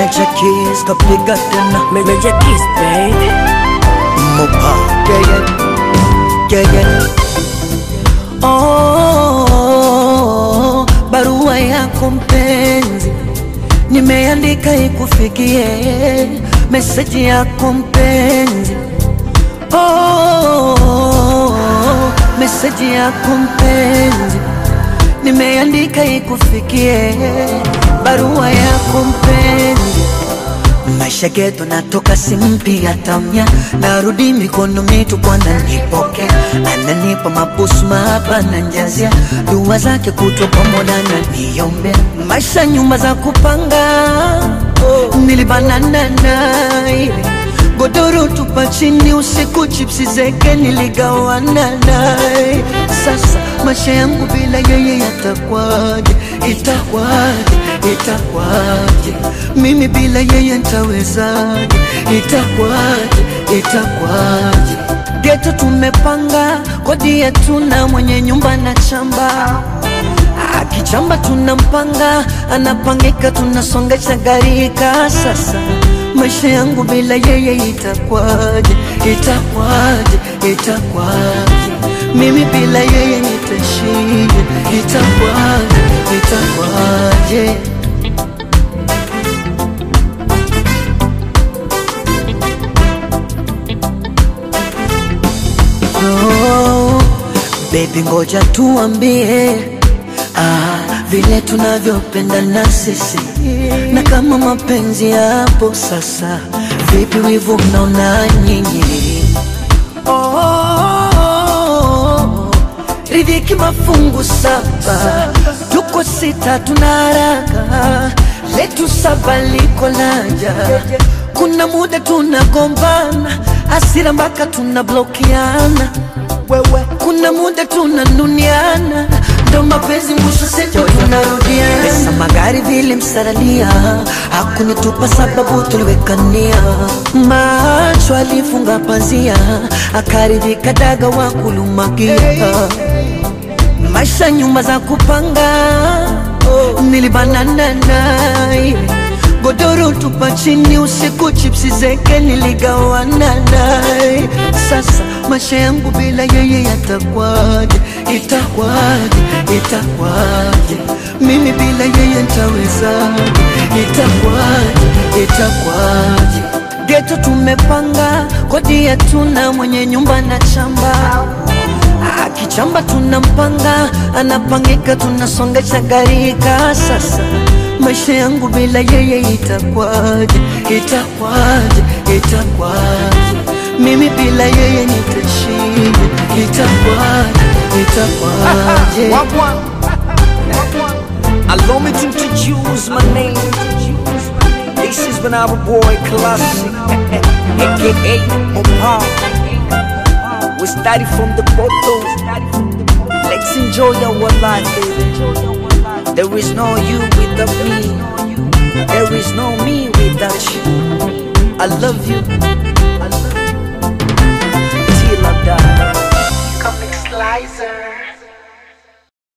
Meja Keys kapiga tena Meja Kiss baby Mopa yeah, yeah. Yeah, yeah. Oh, barua yako mpenzi nimeandika ikufikie, meseji yako mpenzi oh, meseji yako mpenzi nimeandika ikufikie, barua yako mpenzi maisha geto natoka simpi tamya narudi mikono mitupu ananipokea ananipa mabusu mapa na njazia dua zake kutwa pamoja na niombea maisha nyumba za kupanga nilibanana naye godoro tupa chini usiku chipsi zeke niligawana naye sasa maisha yangu bila yeye yatakwaje itakwaje itakwaje mimi bila yeye ntawezaje itakwaje itakwaje geto tumepanga kodi yetu na mwenye nyumba na chamba akichamba tunampanga anapangika tunasongesha garika sasa maisha yangu bila yeye itakwaje itakwaje itakwaje mimi bila yeye nitashije itakwaje itakwaje oh, baby ngoja tuambie ah, vile tunavyopendana sisi na kama mapenzi yapo sasa vipi wivu mnaona nyinyi oh, ridhiki mafungu saba tuko sita tuna haraka letu saba liko laja kuna muda tunagombana asira mpaka tunablokiana wewe kuna muda tunanuniana ndo mapenzi mwisho sejo tunarudiana pesa magari vile msaralia hakunitupa sababu tuliwekania macho alifunga pazia akaridhika daga wa kulumakia maisha nyumba za kupanga nilibanana naye godoro tupa chini usiku chipsi zeke niligawana naye sasa maisha yangu bila yeye yatakwaje itakwaje itakwaje mimi bila yeye ntawezaje itakwaje itakwaje geto tumepanga kodi yetu na mwenye nyumba na chamba akichamba tunampanga anapangika tunasongesha garika sasa maisha yangu bila yeye itakwaje itakwaje itakwaje mimi bila yeye nitashije itakwaje itakwaje Wagwan Allow me to introduce my name This is Banana Boy Classic AKA Mopa We started from the bottom Let's enjoy our life baby There is no you without me There is no me without you I love you